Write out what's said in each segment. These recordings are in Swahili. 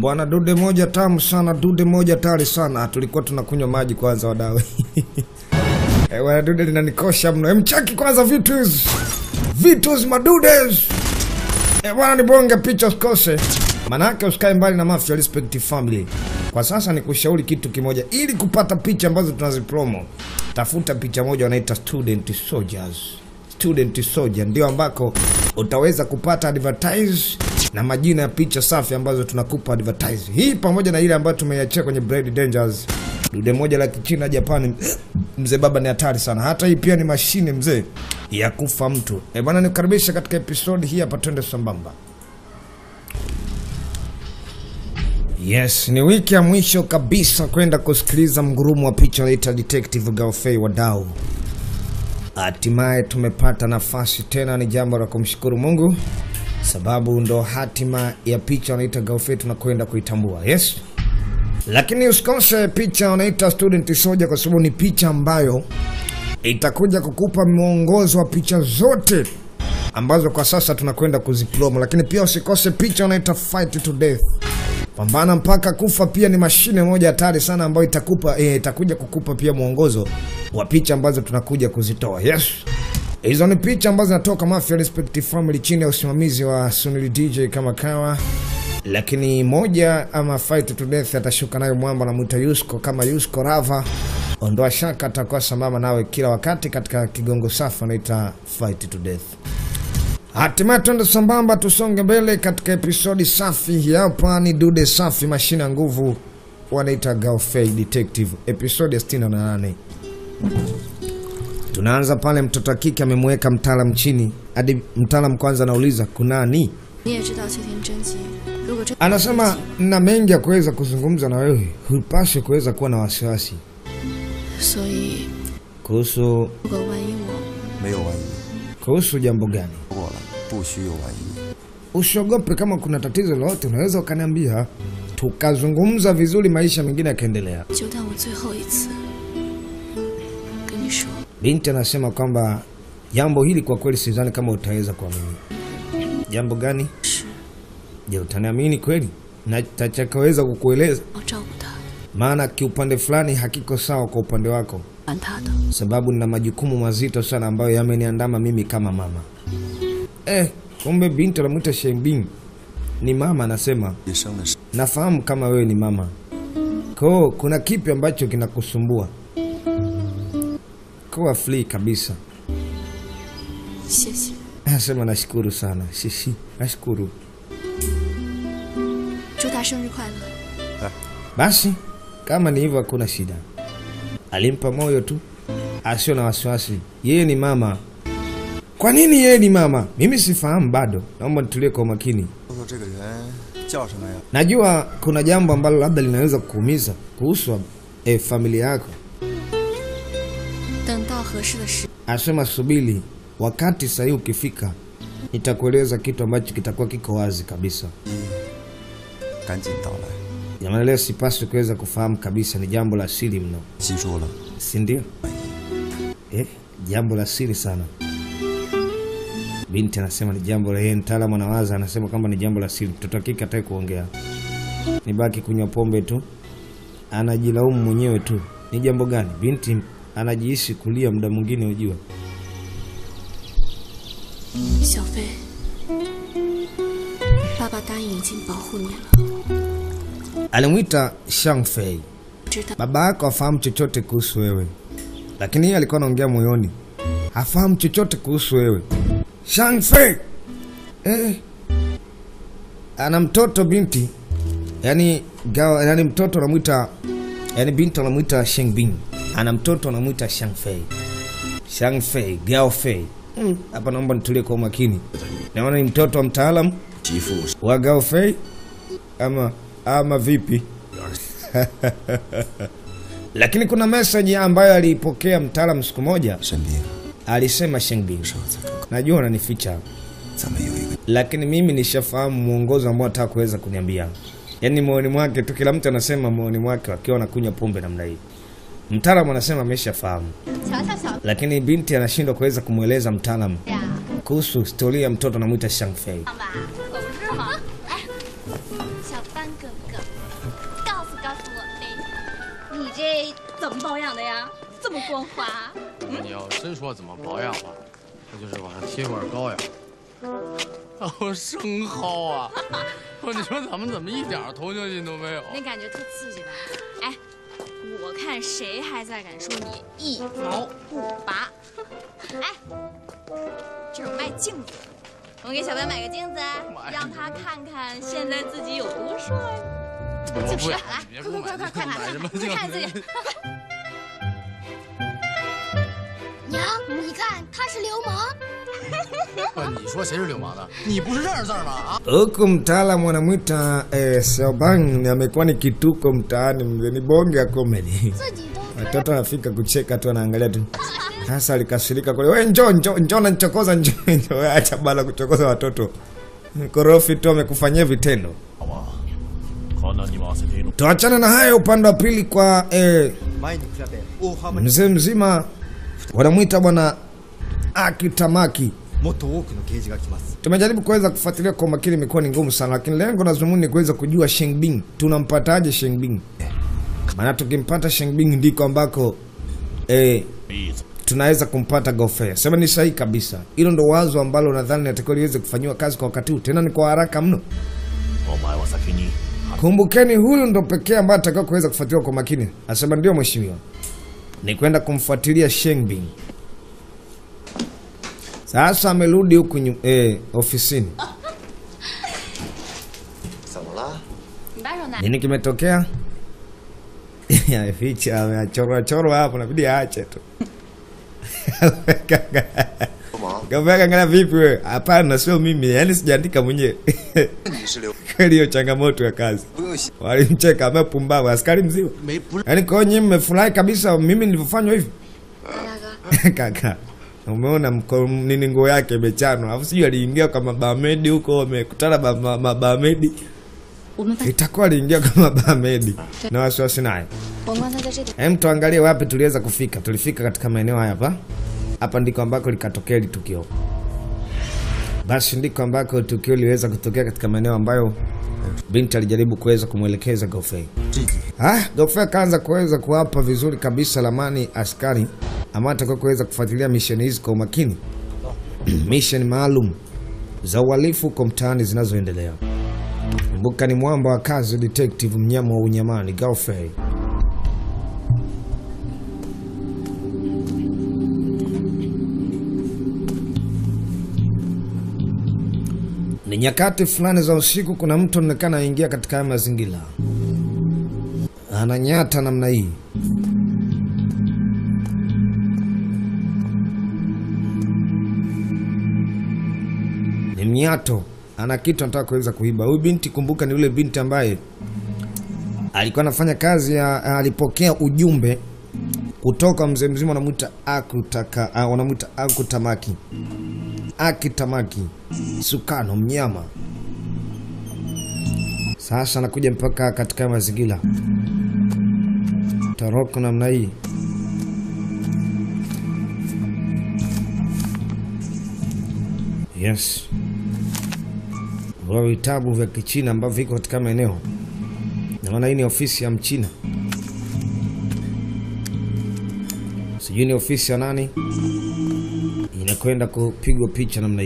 bwana, dude moja tamu sana, dude moja tari sana. Tulikuwa tunakunywa maji kwanza, wadawe Eh, bwana, dude linanikosha mno. Emchaki kwanza vitus vitus madudes Eh, bwana, ni bonge picha usikose, manake usikae mbali na Mafia Respect Family. Kwa sasa ni kushauri kitu kimoja, ili kupata picha ambazo tunazipromo, tafuta picha moja wanaita student soldiers. Student soldier ndio ambako utaweza kupata advertise na majina ya picha safi ambazo tunakupa advertise. Hii pamoja na ile ambayo tumeiachia kwenye Brady Dangers. Dude moja la Kichina Japani, mzee baba ni hatari sana. Hata hii pia ni mashine mzee ya kufa mtu. Eh bwana, nikukaribisha katika episodi hii hapa, twende sambamba. Yes, ni wiki ya mwisho kabisa kwenda kusikiliza mgurumo wa picha naita Detective Gaofei wadau. Hatimaye tumepata nafasi tena, ni jambo la kumshukuru Mungu sababu ndo hatima ya picha wanaita Gaofei tunakwenda kuitambua. Yes, lakini usikose picha wanaita Student Soldier kwa sababu ni picha ambayo itakuja kukupa mwongozo wa picha zote ambazo kwa sasa tunakwenda kuzipromo, lakini pia usikose picha wanaita Fight to Death pambana mpaka kufa pia ni mashine moja hatari sana ambayo itakupa eh, itakuja kukupa pia mwongozo wa picha ambazo tunakuja kuzitoa yes hizo ni picha ambazo zinatoka Mafia Respect Family chini ya usimamizi wa Sunil DJ kama kawa lakini moja ama Fight to Death atashuka nayo mwamba namwita Yusko kama Yusko Rava ondoa shaka atakuwa sambamba nawe kila wakati katika kigongo safi anaita Fight to Death Hatimaye twende sambamba, tusonge mbele katika episodi safi. Hii Hapa ni dude safi, mashine ya nguvu, wanaita Gaofei Detective, episodi ya 68. Tunaanza pale mtoto wa kike amemweka mtaalam chini, hadi mtaalam kwanza anauliza kunani. 你也知道谢天真急，如果这 Anasema na mengi ya kuweza kuzungumza na wewe, hupaswi kuweza kuwa na wasiwasi 所以 kuhusu 如果万一我没有万一， kuhusu jambo gani. 说过了，不许有万一。 Usiogope, kama kuna tatizo lolote unaweza ukaniambia, tukazungumza vizuri, maisha mengine yakaendelea. 就当我最后一次跟你说， Binti anasema kwamba jambo hili kwa kweli sidhani kama utaweza kuamini. Jambo gani? 是 Je, utaniamini kweli na tachakaweza kukueleza? 要照顾他， Maana kiupande fulani hakiko sawa kwa upande wako, 管他的。 sababu nina majukumu mazito sana ambayo yameniandama mimi kama mama. Eh, kumbe binti anamwita Shembing ni mama, anasema 你生的是 nafahamu kama wewe ni mama, koo kuna kipi ambacho kinakusumbua? Kuwa free kabisa. 谢谢， Anasema nashukuru sana. Shishi, nashukuru. 祝他生日快乐。 Basi kama ni hivyo, hakuna shida. Alimpa moyo tu, asio na wasiwasi. Yeye ni mama. Kwa nini yeye ni mama? Mimi sifahamu bado, naomba nitulie kwa makini. 说说这个人叫什么呀？ Najua kuna jambo ambalo labda linaweza kukuumiza kuhusu eh, familia yako. 等到合适的时， Asema subiri, wakati sahihi ukifika, nitakueleza kitu ambacho kitakuwa kiko wazi kabisa. 赶紧到来， Jamani, leo sipaswi kuweza kufahamu kabisa, ni jambo la siri mno. 记住了， si ndio? Eh, jambo la siri sana. Binti anasema ni jambo la yeye, mtaalamu anawaza, anasema kwamba ni jambo la siri. Mtoto wa kike hataki kuongea, nibaki kunywa pombe tu, anajilaumu mwenyewe tu. Ni jambo gani? Binti anajihisi kulia muda mwingine, ujua 小飞，爸爸答应已经保护你了， alimwita Shangfei. 知道 Baba yako hafahamu chochote kuhusu wewe, lakini yeye alikuwa anaongea moyoni, hafahamu chochote kuhusu wewe. Shangfei eh, ana mtoto binti, yani gawa, yani mtoto anamwita, yani binti anamwita Shengbin, ana mtoto anamwita Shangfei. Shangfei, Gaofei. Hmm, Hapa naomba nitulie kwa umakini. Naona ni mtoto wa mtaalam 媳妇 wa Gaofei ama ama vipi? Lakini kuna message ambayo aliipokea mtaalam siku moja, 生病， alisema Shengbin, 上次刚刚 najua unanificha, 咱们有一个 lakini mimi nishafahamu mwongozo ambao nataka kuweza kuniambia. Yaani moyoni mwake tu, kila mtu anasema moyoni mwake wakiwa wanakunywa pombe namna hii. Mtaalamu anasema ameshafahamu, 瞧瞧小 lakini binti anashindwa kuweza kumweleza mtaalamu 呀， kuhusu historia ya mtoto anamwita Shangfei. 吧，可不是吗？哎，小班哥哥， 这怎么保养的呀？这么光滑？ 你要真说怎么保养吧，那就是往上贴块膏药。哦，生蒿啊！我你说咱们怎么一点同情心都没有？ 那感觉特刺激吧？哎，我看谁还在敢说你一毛不拔？哎，这种卖镜子的，我给小白买个镜子，让他看看现在自己有多帅。 我不要来， 你别给我快快快快买快快， 什么镜快看自己子？。 娘，你看他是流氓。 不，你说谁是流氓的？你不是认识字儿吗？啊？ Huku mtaalamu anamwita eh, Xiaobang ni amekuwa ni kituko mtaani, mzee, ni bonge ya comedy. 自己都 Watoto wanafika kucheka tu, anaangalia tu. Sasa alikasirika kule, we njoo njoo njoo, nanchokoza njoo njoo, We acha bala kuchokoza watoto. Korofi tu amekufanyia vitendo. 好吧，可能你们是可以弄。 Tuachane na hayo, upande wa pili kwa eh, 前に比べ大幅に mzee mzima wanamwita bwana Akitamaki. もっと多くの刑事が来ます Tumejaribu kuweza kufuatilia kwa makini, imekuwa ni ngumu sana, lakini lengo na dhumuni ni kuweza kujua Shengbing, tunampataje Shengbing? Maana tukimpata Shengbing ndiko ambako eh, 例子， tunaweza kumpata Gofea. Sema ni sahihi kabisa, hilo ndo wazo ambalo nadhani natakiwa liweze kufanyiwa kazi kwa wakati huu, tena ni kwa haraka mno. お前は先に Kumbukeni, huyu ndo pekee ambaye atakiwa kuweza kufuatiliwa kwa makini. Asema ndio mheshimiwa, ni kwenda kumfuatilia Shengbing. Sasa amerudi huku nyu- eh, ofisini. 怎么了你把手拿。 Nini kimetokea? Ameficha, amechorwa chorwa hapo, nabidi aache tu. 流氓 Gavana angalia vipi wewe? Hapana, sio mimi, yaani sijaandika mwenyewe. 你是流 Kweli hiyo changamoto ya kazi. 不用想 Walimcheka amepumbavu, askari mzima. 没不是 Yaani kwa hiyo nyinyi mmefurahi kabisa mimi nilivyofanywa hivi? 大哥， Kaka. Umeona mko nini nguo yake imechanwa. Alafu sijui aliingia kwa mabamedi huko wamekutana ba- ma- mabamedi. 我们 Itakuwa aliingia kwa mabamedi. Na wasiwasi naye. 我们刚才在这里。 Hem, tuangalie wapi tuliweza kufika. Tulifika katika maeneo haya hapa. Hapa ndiko ambako likatokea hili tukio. Basi ndiko ambako tukio liweza kutokea katika maeneo ambayo binti alijaribu kuweza kumwelekeza Gofei. Ah, Gofei akaanza kuweza kuwapa vizuri kabisa lamani askari ambao atakuwa kuweza kufuatilia misheni hizi kwa umakini. misheni maalum za uhalifu huko mtaani zinazoendelea. Kumbuka ni mwamba wa kazi detective mnyama wa unyamani Gofei. Ni nyakati fulani za usiku, kuna mtu anaonekana aingia katika haya mazingira, ananyata namna hii. Ni mnyato, ana kitu anataka kuweza kuiba. Huyu binti, kumbuka, ni yule binti ambaye alikuwa anafanya kazi ya, alipokea ujumbe kutoka mzee mzima, wanamwita Akutaka, ah, wanamwita Akutamaki Akitamaki Sukano mnyama. Sasa anakuja mpaka katika mazingira taroko namna hii. Yes, vya vitabu vya Kichina ambavyo viko katika maeneo, na maana hii ni ofisi ya Mchina, sijui ni ofisi ya nani inakwenda kupigwa picha namna hii.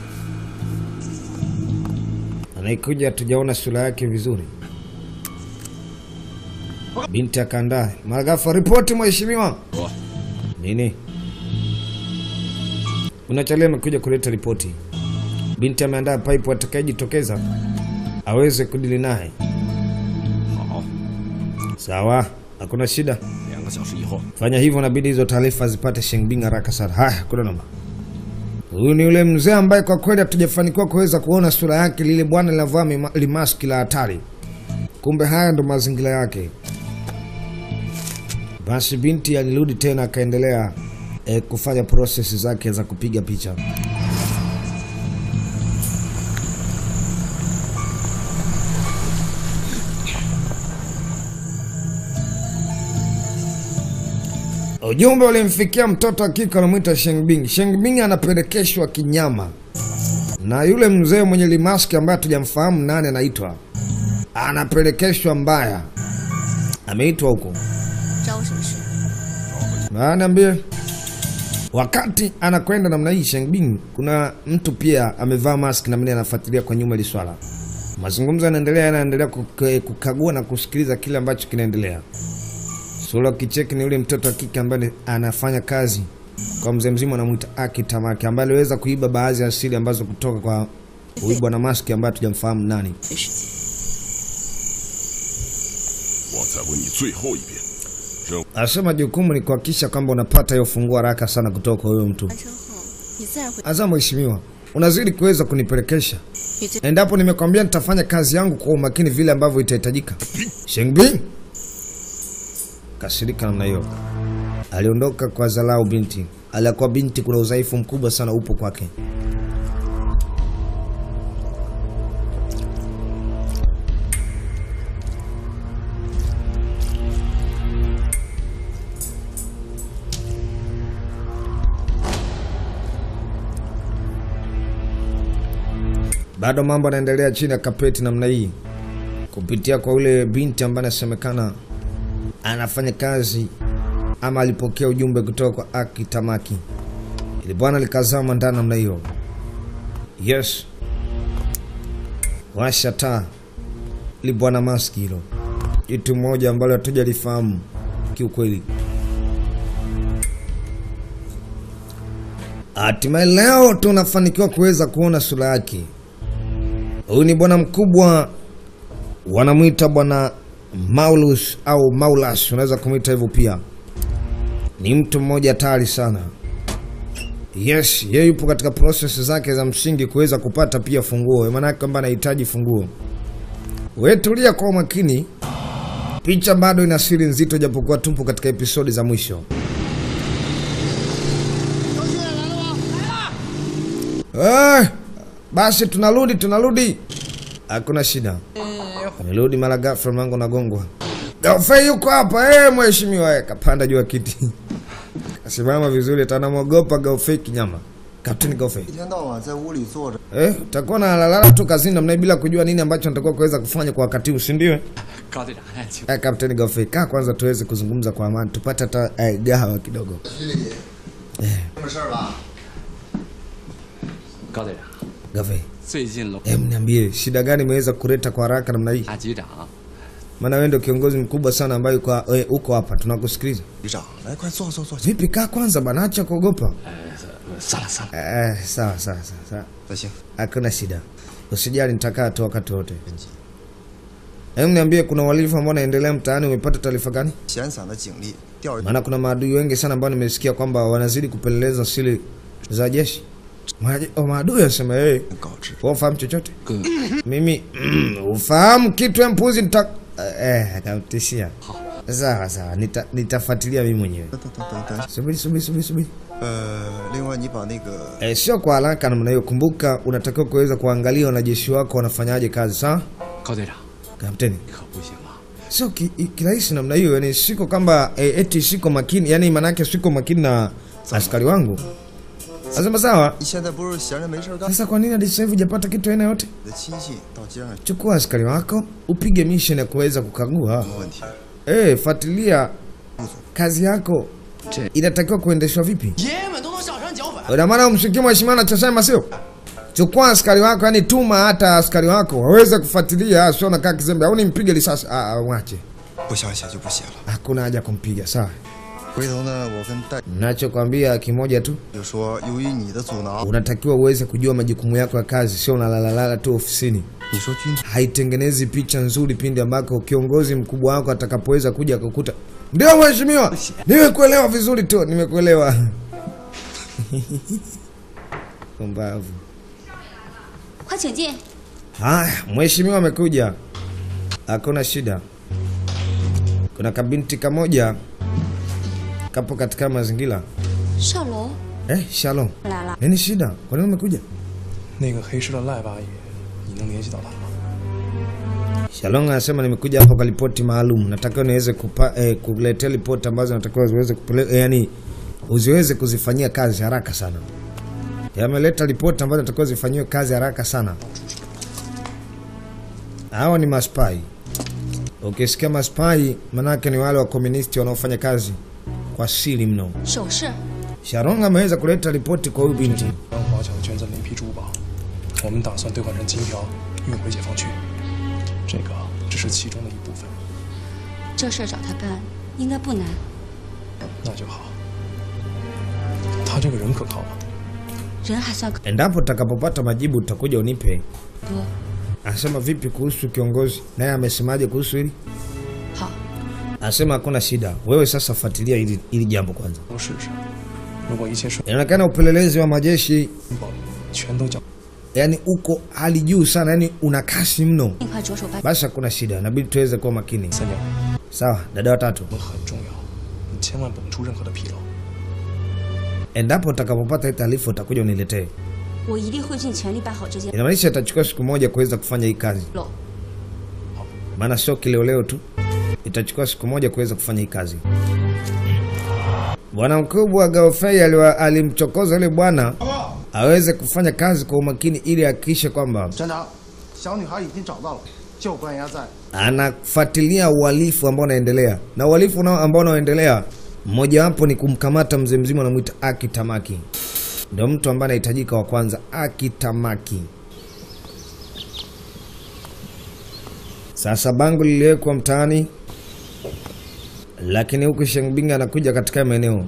Anaikuja tujaona sura yake vizuri. Binti akaandaa Maragafu, ripoti mheshimiwa. Nini unachalia? Amekuja kuleta ripoti. Binti ameandaa pipe, atakayejitokeza aweze kudili naye. 好， Sawa, hakuna shida. 两个小时以后， Fanya hivyo, nabidi hizo taarifa zipate Shengbing haraka sana. Haya, kuna namba. Huyu ni yule mzee ambaye kwa kweli hatujafanikiwa kuweza kuona sura yake, lile bwana linavaa mima- limaski la hatari. Kumbe haya ndo mazingira yake. Basi binti alirudi tena akaendelea eh, kufanya prosesi zake za kupiga picha. Ujumbe ulimfikia mtoto wa kike anamwita Shengbing. Shengbing anapelekeshwa kinyama na yule mzee mwenye limaski ambaye hatujamfahamu nani anaitwa, anapelekeshwa mbaya, ameitwa huko. 找我什么事？ Ah, niambie. Wakati anakwenda namna hii Shengbing, kuna mtu pia amevaa mask na mimi anafuatilia kwa nyuma hili swala. Mazungumzo yanaendelea, yanaendelea kuka- kukagua na kusikiliza kile ambacho kinaendelea. Sura kicheki ni yule mtoto wa kike ambaye anafanya kazi kwa mzee mzima anamuita Aki Tamaki ambaye aliweza kuiba baadhi ya siri ambazo kutoka kwa huyu bwana maski ambaye hatujamfahamu nani. 没时间。 我再问你最后一遍，任务 Anasema jukumu ni kuhakikisha kwamba unapata hiyo funguo haraka sana kutoka kwa huyo mtu. 完成后，你自然会。 Asa mheshimiwa, unazidi kuweza kunipelekesha 你最 endapo nimekwambia nitafanya kazi yangu kwa umakini vile ambavyo itahitajika. Shengbing kasirika namna hiyo, aliondoka kwa zalau binti. Alikuwa binti, kuna udhaifu mkubwa sana upo kwake. Bado mambo yanaendelea chini ya kapeti namna hii, kupitia kwa ule binti ambaye anasemekana anafanya kazi ama alipokea ujumbe kutoka kwa Aki Tamaki. Ili bwana likazama ndani namna hiyo. Yes, washa taa. Ili bwana maski hilo, kitu moja ambalo hatujalifahamu kiukweli. Hatimaye leo tunafanikiwa kuweza kuona sura yake. Huyu ni bwana mkubwa, wanamwita bwana Maulus au Maulas, unaweza kumwita hivyo pia. Ni mtu mmoja hatari sana. Yes, yeye yupo katika process zake za msingi kuweza kupata pia funguo, maanake kwamba anahitaji funguo. Wewe tulia kwa umakini, picha bado ina siri nzito, japokuwa tupo katika episodi za mwisho. Eh, basi tunarudi, tunarudi, hakuna shida. Amerudi mara ghafla, mlango nagongwa. Gaufei yuko hapa eh, mheshimiwa. Eh, kapanda juu ya kiti kasimama vizuri, atanamwogopa Gaufei kinyama. Kapteni Gaufei, 一天到晚在屋里坐着， eh, utakuwa nalalala tu kazini namna hii bila kujua nini ambacho natakiwa kuweza kufanya kwa wakati huu, si ndio? 高队长，哎，请 Eh, Kapteni Gaufei, kaa kwanza tuweze kuzungumza kwa amani, tupate hata eh, gahawa kidogo. 什么事儿吧？ 高队长， Gaufei, 最近龙 em, niambie shida gani imeweza kuleta kwa haraka namna hii? 大局长 Maana wewe ndio kiongozi mkubwa sana ambaye uko eh, uko hapa, tunakusikiliza. 局长，来，快坐坐坐。 Vipi, kaa kwanza bana, acha kuogopa. 算了算了， Eh, sawa sawa sawa sawa. 那行， Hakuna shida, usijali, nitakaa tu wakati wote. Hebu niambie, kuna uhalifu ambao unaendelea mtaani, umepata taarifa gani? 闲散的警力调 Maana kuna maadui wengi sana ambao nimesikia kwamba wanazidi kupeleleza siri za jeshi. Maje- oh, Maadui wasema hey, 告知。 wewe ufahamu chochote? 哥， Mimi mm, ufahamu kitu ya mpuzi nita eh, akamtishia. Sawa sawa, nita, nitafuatilia mimi mwenyewe. 等等等等等， Subiri subiri subiri subiri. 呃，另外你把那个 Eh, sio kwa haraka namna hiyo. Kumbuka unatakiwa kuweza kuangalia wanajeshi wako wanafanyaje kazi, sawa? 高队长， Kapteni. 可不行啊！ sio ki- i- kirahisi namna hiyo yani siko kwamba e, eti siko makini yani maanake siko makini na askari wangu nasema sawa 你现在不是闲着没事儿干？ sasa kwa nini hadi sasa hivi hujapata kitu aina yote 你的亲戚到街上去， chukua askari wako upige mission ya kuweza kukagua 没问题。 eh fuatilia kazi yako Che- inatakiwa kuendeshwa vipi 爷们都能上山剿匪， ina maana umshikie mheshimiwa anachosema sio chukua askari wako yani tuma hata askari wako waweze kufuatilia sio nakaa kizembe au nimpige risasi ah, ah, mwache 不想写就不写了。 hakuna haja kumpiga sawa 回头呢，我跟戴 nachokwambia kimoja tu 就说，由于你的阻挠， unatakiwa uweze kujua majukumu yako ya kazi, sio unalalalala tu ofisini. 你说军 Haitengenezi picha nzuri pindi ambako kiongozi mkubwa wako atakapoweza kuja kukuta. Ndio mheshimiwa, nimekuelewa vizuri tu, nimekuelewa. Pumbavu. 快请进。 Haya, mheshimiwa amekuja, hakuna shida. Kuna kabinti kamoja kapo katika mazingira 少龙 eh, Shalom, 来了， nini shida? Kwa nini umekuja? 那个黑市的赖八爷，你能联系到他吗？ Shalom anasema nimekuja hapa kwa ripoti maalum, natakiwa niweze kupa, eh, kuletea ripoti ambazo natakiwa ziweze kupeleka, eh, yani uziweze kuzifanyia kazi haraka sana. Yameleta ripoti ambazo natakiwa zifanyiwe kazi haraka sana. Hawa ni maspai. Ukisikia maspai, manake ni wale wa komunisti wanaofanya kazi kwa siri mno. 首饰， Sharon ameweza kuleta ripoti kwa huyu binti. 让华侨捐赠了一批珠宝，我们打算兑换成金条运回解放区。这个只是其中的一部分， 这事儿找他干应该不难。 那就好。他这个人可靠吗？ 人还算可 Endapo utakapopata majibu utakuja unipe. 多。 Anasema vipi kuhusu kiongozi, naye amesemaje kuhusu hili? 好， Anasema hakuna shida, wewe sasa fuatilia hili, hili jambo kwanza. 都试试。如果一切顺 Inaonekana upelelezi wa majeshi 保，全都交。 yani uko hali juu sana, yani una kasi mno. 尽快着手办。 Basi hakuna shida, inabidi tuweze kuwa makini. 三娘， Sawa, dada watatu, 我们很重要，你千万绷出任何的纰漏。 endapo utakapopata hii taarifa utakuja uniletee. 我一定会尽全力办好这件 Inamaanisha itachukua siku moja kuweza kufanya hii kazi, 漏。 maana sio kileoleo tu, itachukua siku moja kuweza kufanya hii kazi. Bwana mkubwa Gaofei aliwa- alimchokoza yule bwana aweze kufanya kazi kwa umakini ili ahakikishe kwamba 站长，小女孩已经找到了，就关押在 anafuatilia uhalifu ambao unaendelea na uhalifu unao- ambao unaoendelea mmojawapo ni kumkamata mzee mzima anamwita Aki Tamaki, ndio mtu ambaye anahitajika wa kwanza. Aki Tamaki. Sasa bango liliwekwa mtaani, lakini huku Shengbing anakuja katika maeneo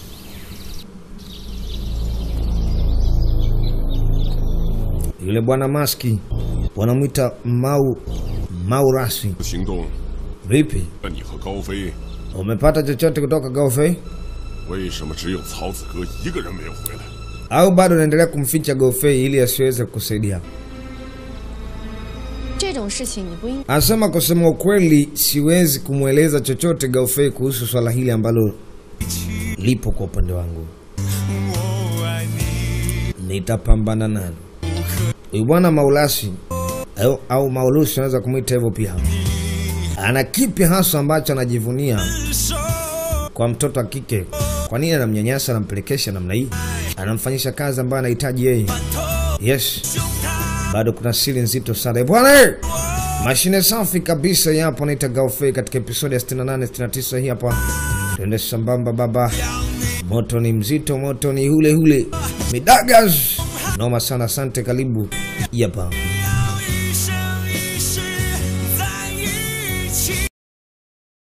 yule bwana maski wanamwita Mau Mau Rasi. 行动， Vipi, 那你和高飞 umepata chochote kutoka Gaofei 为什么只有曹子哥一个人没有回来？ au bado unaendelea kumficha Gaofei ili asiweze kukusaidia? 这种事情你不应 Anasema kusema ukweli, siwezi kumweleza chochote Gaofei kuhusu swala hili ambalo lipo kwa upande wangu, nitapambana nalo. Huyu bwana Maulasi au, au Maulusi unaweza kumwita hivyo pia, ana kipi hasa ambacho anajivunia kwa mtoto wa kike? Kwa nini anamnyanyasa, anampelekesha namna hii, anamfanyisha kazi ambayo anahitaji yeye? Yes, bado kuna siri nzito sana Eh, bwana. eh! Mashine safi kabisa hii hapa naita Gaofei katika episodi ya 68 69 hii hapa. Twende sambamba baba. Moto ni mzito, moto ni hule hule. Midagas. Noma sana, asante karibu. Hii hapa.